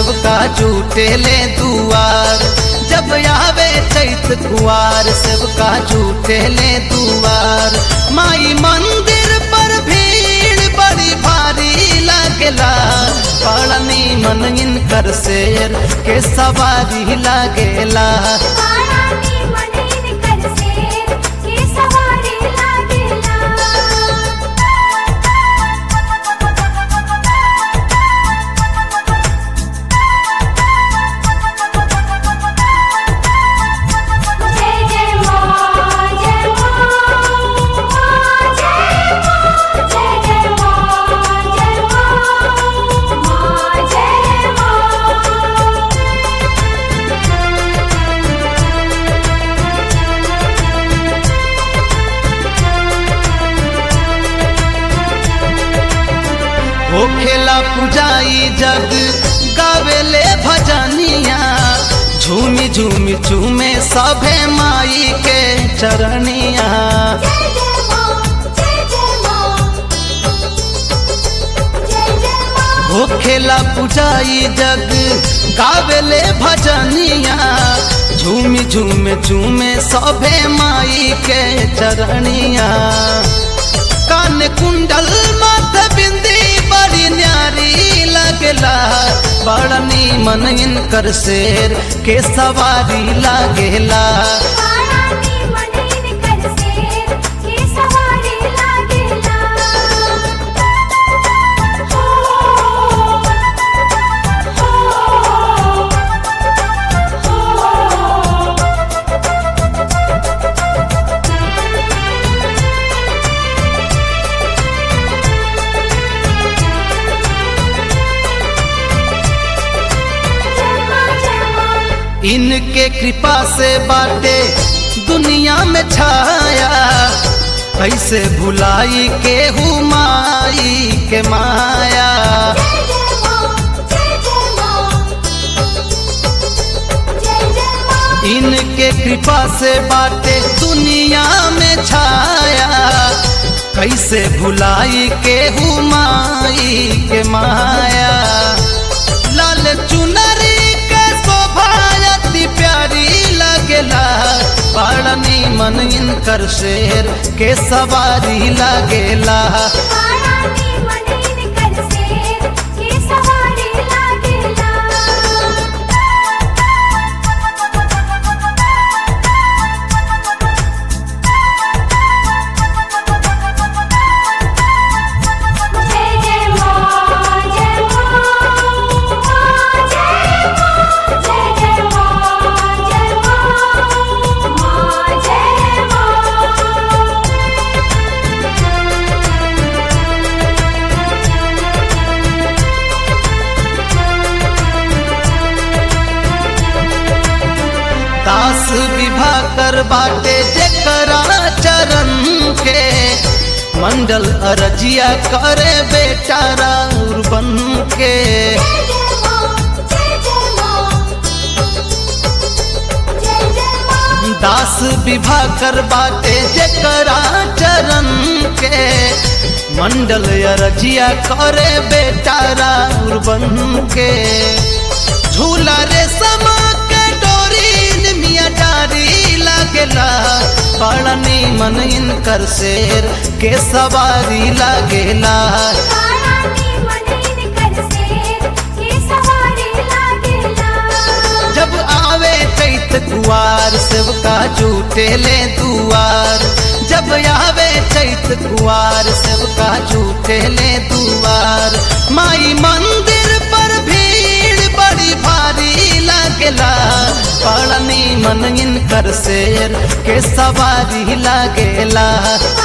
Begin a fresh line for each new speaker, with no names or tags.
सेवका झूठे ले दुआर जब आवे चैत कुआर सेवका झूठे ले दुआर माई मंदिर पर भीड़ बड़ी भारी लागेला पड़नी मन इनकर शेर के सवारी लागेला
पारानी मनीन कर से के सवारी लागेला जय जय मां जय मां जय मां जय जय मां जय मां मां जय मां
हो खेला पुजाई जग गावेले भजनिया झूमी झूमी झूमे सभे माई के चरनिया
जय जय मां जय जय मां जय जय मां
हो खेला पुजाई जग गावेले भजनिया झूमी झूमे झूमे सभे माई के चरनिया कान कुंडल माथ बिंदी बड़ी न्यारी लगला बड़नी मन इनकर शेर के सवारी लागेला
पारानी मनीन कर से के सवारी लागेला हो हो हो जय मां जय मां
इनके कृपा से बाटे दुनिया में छाया कैसे भुलाई के हुमाई के माया
जय जय मां जय जय मां जय जय मां
इनके कृपा से बाटे दुनिया में छाया कैसे भुलाई के हुमाई के माया लाल चुनरी के शोभा अति प्यारी लगेला बड़नी मन इनकर शेर के सवारी लगेला
पारानी मनीन कर से के सवारी लागेला जय जय मां जय मां जय मां जय जय मां जय मां मां जय मां
दास विभा कर बाटे जेकरा चरण के मंडल अरजिया करे बेटा राउर बन के
जय जय मां जय जय मां जय जय मां
दास विभा कर बाटे जेकरा चरण के मंडल अरजिया करे बेटा राउर बन के झूला रे समा के डोरी मिया डारी लागेला पड़नी मन इनकर शेर के सवारी लागेला
पारानी मनीन कर से के सवारी लागेला
जब आवे चैत कुआर सेवका झूठे ले दुआर जब आवे चैत कुआर सेवका झूठे ले दुआर माई मंदिर पर भीड़ बड़ी भारी लागेला पड़नी मन इनकर शेर के सवारी लागेला